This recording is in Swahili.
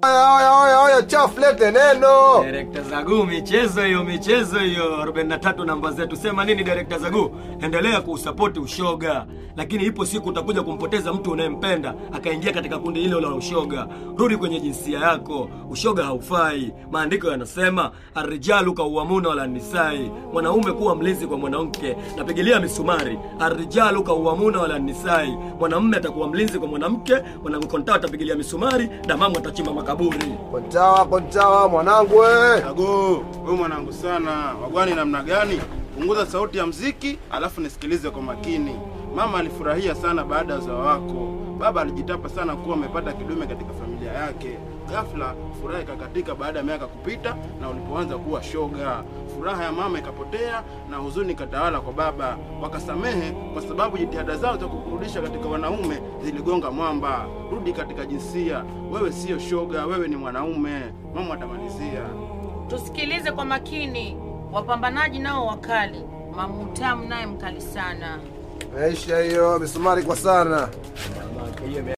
Oya, oya, oya, oya, chafu lete neno. Direkta Zagu, michezo hiyo, michezo hiyo. 43 namba zetu. Sema nini Direkta Zagu? Endelea kuusapoti ushoga, lakini ipo siku utakuja kumpoteza mtu unayempenda akaingia katika kundi hilo la ushoga. Rudi kwenye jinsia yako, ushoga haufai. Maandiko yanasema arrijalu kauamuna wala nisai, mwanaume kuwa mlinzi kwa mwanamke. Napigilia misumari, arrijalu kauamuna wala nisai, mwanamume atakuwa mlinzi kwa mwanamke, mwanakontaa atapigilia misumari, damamu atachimba makaburi. Kontawa, kontawa, mwanangu we. Ago, wewe mwanangu sana, wagwani namna gani? Punguza sauti ya mziki, alafu nisikilize kwa makini. Mama alifurahia sana baada ya uzao wako. Baba alijitapa sana kuwa amepata kidume katika familia yake. Ghafla furaha ikakatika baada ya miaka kupita na ulipoanza kuwa shoga. Furaha ya mama ikapotea na huzuni ikatawala kwa baba. Wakasamehe kwa sababu jitihada zao za kukurudisha katika wanaume ziligonga mwamba. Rudi katika jinsia. Wewe sio shoga, wewe ni mwanaume. Mama atamalizia. Tusikilize kwa makini, wapambanaji nao wakali. Mamutamu naye mkali sana. Maisha hiyo, misumari kwa sana.